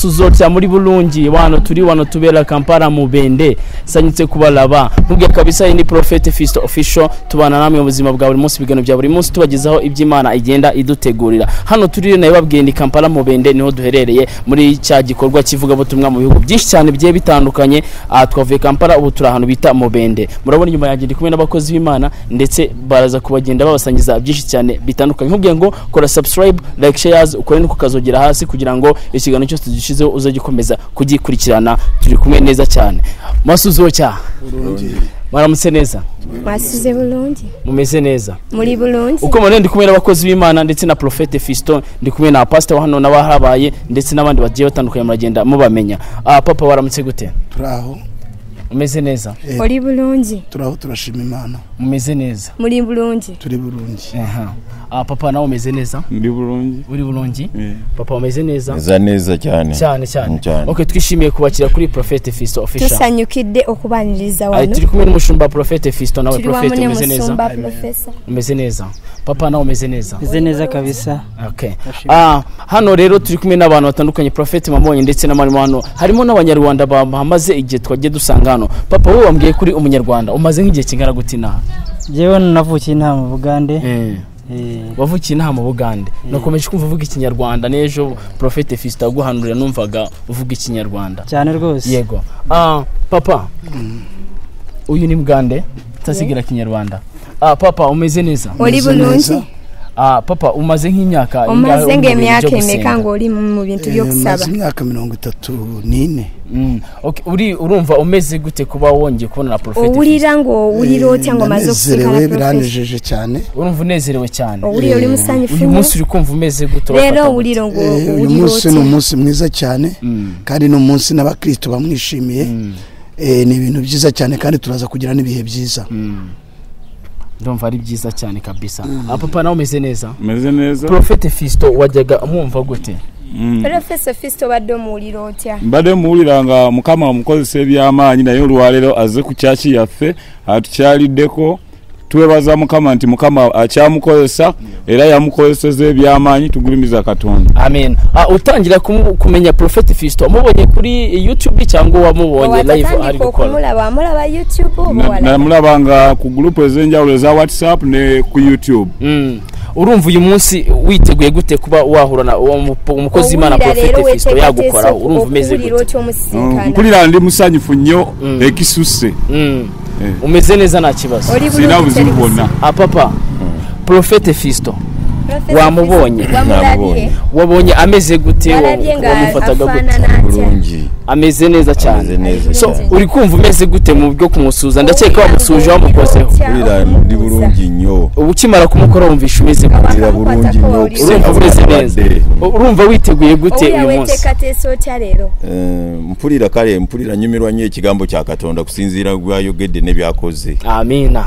tuzotya muri bulungi wano turi wano tubera kampala mubende sanyitse kubaraba nkubwiye kabisa iyi ni porofeti fisito ofisho tubana namwe mu buzima bwa buri munsi ibiganiro bya buri munsi tubagezaho iby'imana igenda idutegurira hano turi nayo babwiye ni kampala mubende niho duherereye muri cya gikorwa kivugabutumwa mu bihugu byinshi cyane bigiye bitandukanye aha twavuye kampala ubu turi ahantu bita mubende murabona inyuma yanjye ndi kumwe n'abakozi b'imana ndetse baraza kubagenda babasangiza byinshi cyane bitandukanye nkubwiye ngo kora subscribe like shares ukore no kukazogera hasi kugira ngo ikiganiro cyose dushyizeho uzajye ukomeza kugikurikirana turi kumwe neza cyane masuzo cya maramutse neza mwasize burundu mumeze neza muri burundu uko mubona ndi kumwe n'abakozi b'imana ndetse na profete fiston ndi kumwe na pasita wa hano n'abahabaye ndetse n'abandi bagiye batandukanye muragenda mubamenya ah, papa waramutse gute turaho umeze neza muri burundu turaho turashima imana umeze neza muri burundu turi burungi Aha. Ah, papa nawe umeze neza muri burungi uri burungi Eh, papa umeze neza meza neza cyane cyane cyane cyane ok twishimiye kubakira kuri profete fiston official tusanyukide okubaniriza Ah, wano turi kumwe n'umushumba profete fiston nawe turi profete wamune umeze neza musumba porofesa umeze neza papa nawe umeze neza meze neza kabisa Okay. Ah, hano rero turi kumwe n'abantu batandukanye Prophet Mamonye ndetse na Marimo hano harimo n'abanyarwanda bamaze igihe twagiye dusanga hano papa wowe wambwiye kuri umunyarwanda umaze nk'igihe kingana gute inaha njyewe navukiye inaha mu bugande Eh, wavukiye inaha mu bugande nakomeje kumva uvuga ikinyarwanda n'ejo Prophet Fiston yaguhanurira numvaga uvuga ikinyarwanda cyane rwose yego ah, papa uyu ni bugande utasigira kinyarwanda ah, papa umeze neza muri Meze burundu neza. ah, papa umaze nk'imyaka ingahe umaze uri mu ngo bintu byo gusenga? imyaka emeka ngo uri mu bintu byo Eh, gusaba maze imyaka mirongo itatu n'ine Mm. Okay, uri urumva umeze gute kuba wongeye kubona na Prophet Fiston? uwurira ngo wuriro Eh, cyangwa umaze gusiga ndanezerewe na porofesa biranejeje cyane urumva unezerewe cyane uwurira uri musanya uyu ifumbire munsi uri kumva umeze gute rero urafata gute? uwuriro ngo Eh, uyu uwuriro munsi ni umunsi mwiza cyane kandi ni umunsi n'abakristo bamwishimiye Eh, ni ibintu byiza cyane kandi turaza kugira n'ibihe byiza ndumva ari byiza cyane kabisa Ah, papa nawe umeze neza meze neza Prophet Fisto wajyaga mwumva gute Mm. porofesa fisito badde omuwuliro otya mbadde muwulira nga mukama omukozesa ebyamaanyi naye olwaleero azze ku kyaki yaffe atukyaliddeko twebaza mukama nti mukama akyamukozesa era yamukozeseza ebyamaanyi tugulumiza katonda amen Ah, utangira kumu- kumenya Prophet Fisto wamubonye kuri YouTube cyangwa wamubonye live ari watatandika gukora okumulaba wamulaba youtube oba Na- walaba? namulaba nga ku gurupu ez'enjawulo eza whatsapp ne ku youtube Mm. urumva uyu munsi witeguye gute kuba wahura na uwo mu- umukozi w'Imana Owulira Prophet rero Fisto weteekateeka yagukoraho urumva umeze okuwulira gute otya omusinkana mpulira ndi musanyufu nnyo Mm. ekisusse Mm. Eh. umeze neza nta kibazo Oli sirina bulungi buzibu teri bwonna Ah, papa Prophet Fisto Professor Wamubonye. Fisi- wamulabye Namubonye. wamubonye ameze gute wa- walabye nga wamufataga afaanana gute atya burungi ameze neza ameze cyane neza so cyane uri kumva umeze gute mu byo kumusuza ndakeka wamusuje wamukozeho burira ndi burungi nnyo ubu ukimara kumukora wumvisha umeze gute burira burungi nnyo urumva umeze neza urumva witeguye gute oya uyu munsi weteekateesa otya leero Eh, mpulira kale mpulira nyumirwa nnyo ekigambo kya katonda kusinziira gwayogedde ne byakoze amina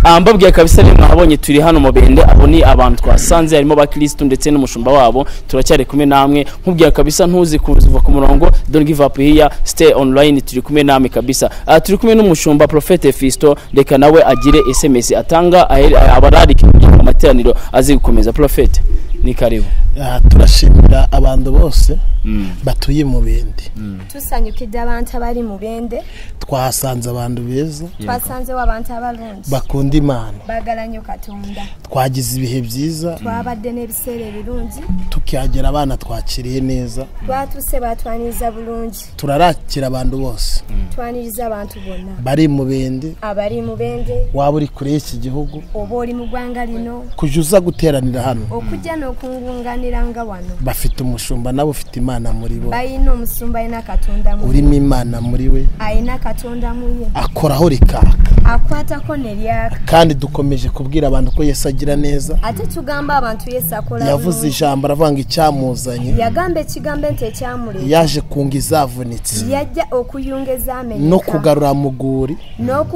Ah, mbabwiye kabisa rero mwabonye turi hano mu bende abo ni abantu twasanze harimo abakirisitu ndetse n'umushumba wabo turacyari kumwe namwe nkubwiye kabisa ntuzi kuva ku murongo don't give up here stay online turi kumwe namwe kabisa Ah, turi kumwe n'umushumba Prophet Fisto reka nawe agire SMS atanga ahere- abarari amateraniro azi gukomeza Prophet ni karibu Ah, turashimira abantu bose batuye mu bindi tusanyukidde abantu abali mu bende twahasanze abantu beza twasanzewo abantu abalungi bakunda imana baagala nnyo katonda twagize ibihe byiza twabadde n'ebiseera ebirungi tukihagera abana twakiriye neza twatuse batwaniriza bulungi turarakira abantu bose twaniriza abantu bonna bari mu bindi abali mu bende waba uri kure y'iki gihugu oba oli mu ggwanga lino kujya uza guteranira hano okujja n'okungunganira nga wano bafite umushumba nawe ufite imana muri bo balina omusumba alina katonda mu urimo imana muri we alina katonda mu ye akoraho rikaka akwatako ne lyaka kandi dukomeje kubwira abantu ko yesu agira neza ate tugamba abantu yesu akola yavuze bulungi. ijambo aravuga ngo icyamuzanye yagamba ekigambo nti ekyamuleka yaje kunga izavunitse yajja okuyunga no ezamenyeka kugarura muguri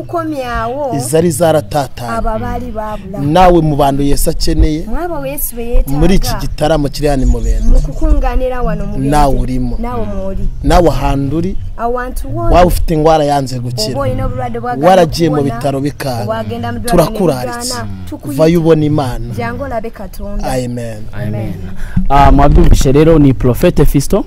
n'okukomyawo izari zaratatanye abo baali baabula nawe mu bantu yesu akeneye mwabo yesu be muri iki yeetaaga gitaramo kiri hano imubendo mu kukunganira wano mu bindi. Naawe ulimo. naawe mwoli nawe ahantu uri awantu waba wooli ufite indwara yanze oba gukira olina obulwadde bwagala waragiye mu okupona, bitaro bikanga wagenda mu ddwaliro ne turakuraritse ligaana. Tukuyita. vayo ubona imana jangu olabe katonda amen amen Ah, mwabyumvise rero ni Prophet Fisto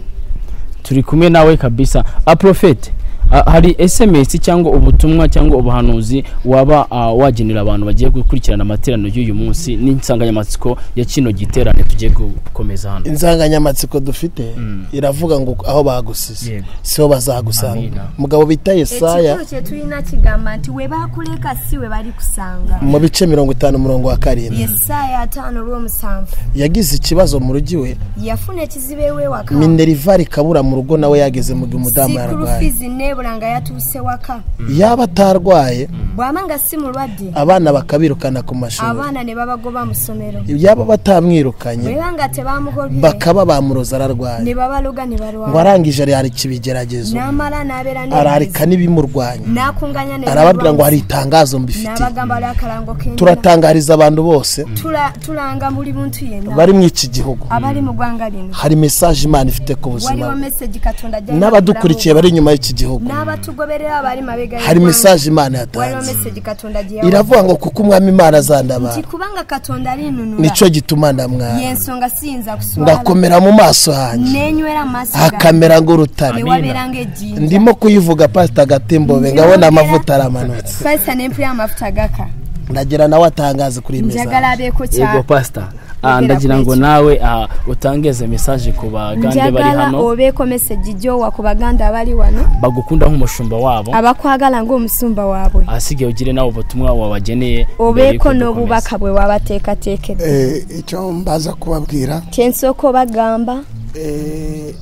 turi kumwe nawe kabisa a profete ah, hari sms cyangwa ubutumwa cyangwa ubuhanuzi waba ah, wagenera abantu bagiye gukurikirana amateraniro y'uyu munsi n'insanganyamatsiko ya kino giterane tugiye gukomeza hano insanganyamatsiko dufite iravuga ngo aho bagusize Yego. siho bazagusanga Amina. mugabo bita yesaya ekituuke tulina kigamba nti we baakuleka si we balikusanga mu bice mirongo itanu umurongo wa karindwi yesaya ataano olw'omusanvu yagize ikibazo mu rugi we yafuna ekizibu ewewaka minerivari kabura mu rugo nawe yageze mu gihe umudamu yarwaye sikurufizi neebula nga yatuuse waka yaba atarwaye bw'aba nga si mulwadde abana bakabirukana ku mashuri abaana ne babagoba mu ssomero yaba batamwirukanye bweba nga tebamugobye bakaba bamuroza ne ararwaye babaloga ne ngo balwala arangije ararika ibigeragezo n'amala n'abeera ararika n'ibimurwanya n'akunganya ne arababwira ngo hari itangazo mbifitiye n'abagamba lwa akalango k'enjala turatangariza abantu bose Tula- tulanga buli muntu yenna bari mu iki gihugu abali mu ggwanga lino hari mesaje imana ifite ku buzima waliwo meseji katonda ajja n'abadukurikiye bari inyuma y'iki gihugu n'abatugoberera abali mabega hari y'eggwanga, mesaje imana waliwo yatanze meseji katonda gye yawa iravuga ngo kuko umwami imana nti azandabara kubanga katonda alinunula nicyo gituma ndamwara yensonga siyinza kuswala ngakomera mu maso hanjye nenywera mu maaso gange hakamera nk'urutare newabeeranga ejjinja ndimo kuyivuga pasita gatembobe ngabona amavuta aramanutse paisa n'empira amafuta gaka ndagira nawe atangaze kuri iyi njagala mesaje abeeko yego kyako pasita Yogera ndagira ku ngo iki. nawe ah, utangeze mesaje ku bagande bari njagala hano obeeko meseji gyowa ku baganda abali wano bagukunda nk'umushumba wabo abakwagala ng'omusumba waabwe ahasigaye ugire nawe ubutumwa wabageneye mbere y'uko obeeko dukomeza. n'obubaka bwe wabateekateekedde Eh, icyo mbaza kubabwira kyensooka obagamba eh,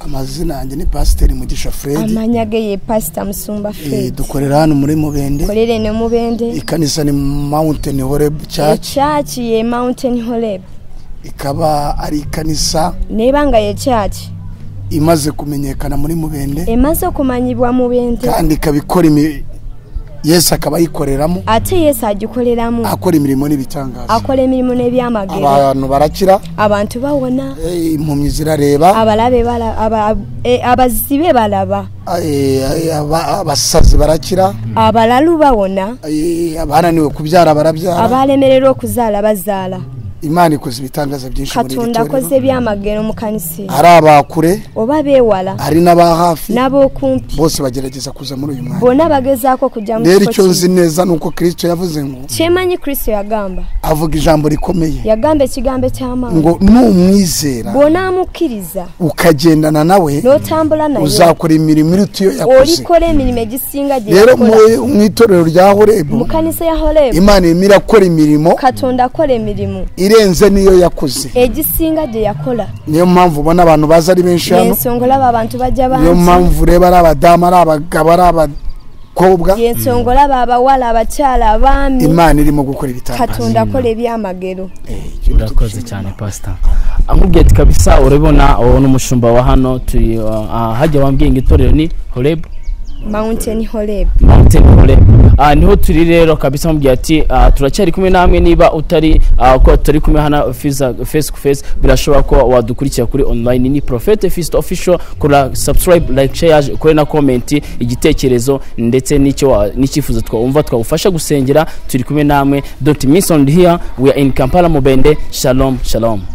amazina yanjye ni pasiteri mugisha fred amanya ge ye pasita musumba Eh, fred dukorera hano muri mubende kolere ne mubende ikanisa ni mountain horeb church ekyaki ye mountain horeb ikaba ari ikanisa neeba nga ye kyaki imaze kumenyekana muri mubende emaze okumanyibwa mubende kandi ikaba ikora imi- yesu akaba ayikoreramo ate yesu agikoleramu akora imirimo n'ibitangaza akola emirimu n'ebyamagero abantu barakira abantu bawona eh, impumyi zirareba abalabe bala- aba- e, abazibe balaba eh, eh, aba- abasazi barakira abalalu bawona eh, abananiwe kubyara barabyara abalemererwa okuzaala bazaala imana ikoze ibitangaza byinshi muri iri katonda akoze torero ebyamagero mu kanisa eyo. hari abakure oba beewala hari n'aba hafi n'ab'okumpi bose bagerageza kuza muri uyu mwanya bonna bagezaako kujja mu rero kifo icyo nzi kimu. neza ni uko kirisito yavuze ngo kyemanyi kristo yagamba avuga ijambo rikomeye yagamba ekigambo eky'amaanyi ngo numwizera bw'onaamukkiriza ukagendana nawe n'otambula naye uzakora imirimo iruta iyo yakoze olikola emirimu egisinga gye rero yakola mu- mu itorero rya horebu mu kanisa ya holebu imana irimo irakora imirimo katonda akola emirimu irenze n'iyo yakoze egisinga gye yakola niyo mpamvu ubona abantu baza ari benshi hano yensonga olaba abantu bajja niyo bangi mpamvu ureba ari abadamu ari abagabo ari abakobwa yensonga olaba abawala abakyala abaami imana irimo gukora ibitangaza katonda akola ebyamagero urakoze cyane pasita amubwiye ati kabisa urabona uwo ni umushumba wa hano turi ah, hajya wambwiye ngo itorero ni horeb mountain holebu mountain horeb Ah, niho turi rero kabisa amubwiye ati ah, turacyari kumwe namwe niba utari ah, ko turi kumwe hano fiza- face to face birashobora ko wadukurikira kuri online ni prophet fist official kora subscribe like share ukore na comment igitekerezo ndetse n'icyo wa- n'icyifuzo twumva twagufasha gusengera turi kumwe namwe don't miss on here we are in Kampala Mubende shalom shalom